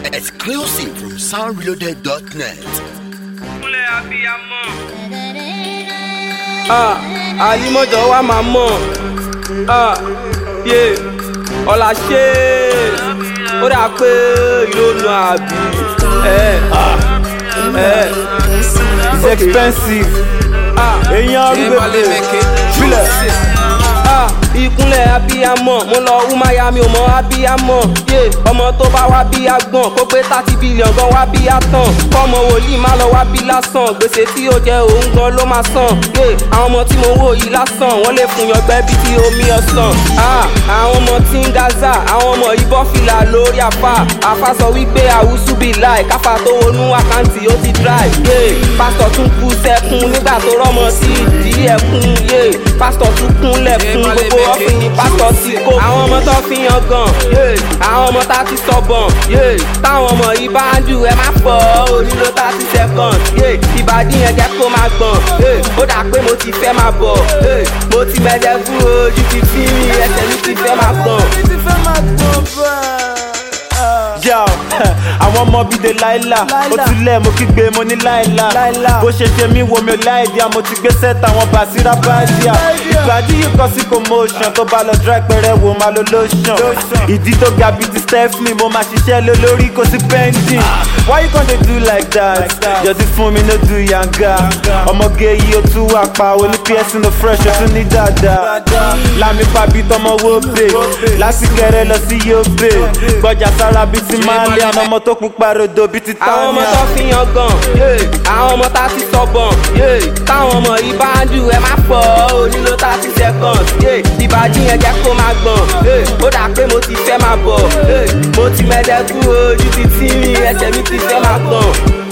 Exclusive from soundreloaded.net. kúnlẹ̀ abiyamọ. ah alimọjọ wa máa mọ ah yé ọlá ṣe ó dà pé ìlónú àbí ẹ ẹ It's expensive. ah Èyàn arúgbó filẹ̀. ah ìkúnlẹ̀ abiyamọ mo lọ wúmáyà mi ò mọ abiyamọ yé ọmọ tó bá wá bí agbọ̀n kó pé thirty billion gan wá bí atán kọ́mọ wòlíì má lọ wá bí lásán gbèsè tí ó jẹ òun gan ló máa san yé àwọn ọmọ tí mo wò yìí lásán wọ́n lè fún yọgbẹ́ bí ti omi ọ̀sán ah àwọn ọmọ tí ń gaza àwọn ọmọ ìbọn fìlà lórí àfa àfa sọ wípé àwùsù bí láì káfa tó wọnú àkáǹtì ó ti dry yé pásítọ̀ tún kú sẹ́kún nígbà tó rọ́mọ sí ìdí ẹ̀kún yé pásítọ̀ tún kúnlẹ̀ fún gbogbo ọ́fìn ní pásítọ̀ ti kó. àwọn ọmọ tó fi yan gan yé àwọn ọmọ tá ti sọ̀bọ̀n yé táwọn ọmọ yìí bá ń dù ẹ má pọ̀ onílò thirty seconds yé ìbàdí yẹn jẹ́ kó máa gbọ̀n yé ó dà pé mo ti fẹ́ máa bọ̀ yé mo ti mẹ́jẹ fún ojú ti fi mi ẹsẹ̀ mi ti fẹ́ máa gbọ̀n. Yà àwọn ọmọ bíi de láìla ó ti lẹ̀ mo kígbe mo ní láìla bó ṣe ṣe mí wo mi ò láìdíà mo ti gbé sẹ́ta àwọn bàṣírà báyà ìgbàdí yìí kọ sí commotion tó bá lọ dry pẹrẹ wo máa lo lotion ìdí tó ga bíi ti stephanie mo máa ṣiṣẹ́ lé lórí kò sí pending why you come dey do like that yọtí fún mi no do yanga ọmọge yìí ó tún wà pa oní piercing no fresh ó tún ní dáadáa lámì pàbí tọmọ wo bè lásìkẹrẹ lọ sí yóò bè gbọjà sára bíi ti máa lé àwọn ọmọ tó pupa rodo bíi ti àwọn ọmọ tanya. tó fi yan gan yé àwọn ọmọ tá ti sọ̀bọ̀n yé táwọn ọmọ yìí bá ń dù ẹ má pọ̀ onílò thirty seconds yé ìbàdí yẹn jẹ́ kó máa gbọ̀n yé ó dà pé mo ti fẹ́ máa bọ̀ yé mo ti mẹ́lẹ́kú ojú ti tí mi ẹsẹ̀ mi ti fẹ́ máa gbọ̀n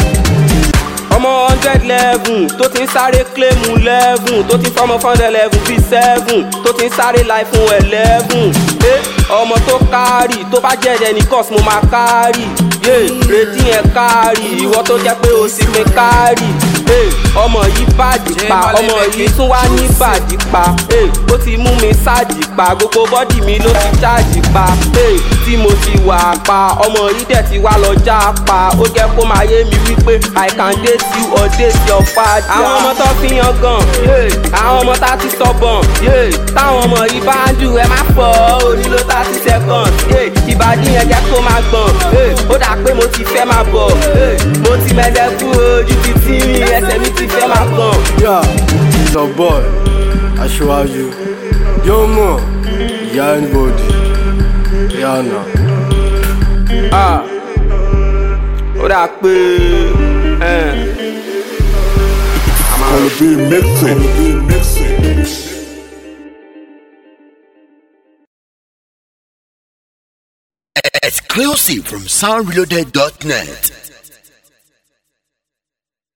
ọmọ hundred eleven tó ti ń sáré claimu eleven tó ti fọmọ fọ́ndẹ̀ eleven bíi seven tó ti ń sáré láì fún eleven ẹ ọmọ tó kárì tó bá jẹ́jẹ́ ní cos mo máa kárì yé retí yẹn kárì ìwọ tó jẹ́ pé o sì pé kárì ẹ ọmọ yìí bàjì pa ọmọ yìí tún wá ní bàjì pa ẹ ó ti mú mi sáàjì pa gbogbo bọ́dì mi ló ti ṣáàjì pa ẹ tí mo ti wà pa ọmọ yìí dẹ̀ ti wá lọ já pa ó jẹ́ kó máa yé mi wípé i can date you or date your father. àwọn ọmọ tó fi yan gan yé àwọn ọmọ tá ti sọ̀bọ̀n yé táwọn ọmọ yìí bá ń dù ẹ má pọ̀ onílò thirty seconds yé ìbàdí yẹn jẹ́ kó máa gbọ̀n yé ó dà pé mo ti fẹ́ máa bọ̀ yé mo ti mẹ́lẹ́ fún ojú ti tí mi ẹsẹ̀ mi ti fẹ́ máa gbọ̀n. Yeah, it's a boy, aṣíwájú. Yóò mọ̀, ìyá anybody, ìyá àná. Ah, ó dà pé. Eh. Exclusive from soundreloaded.net.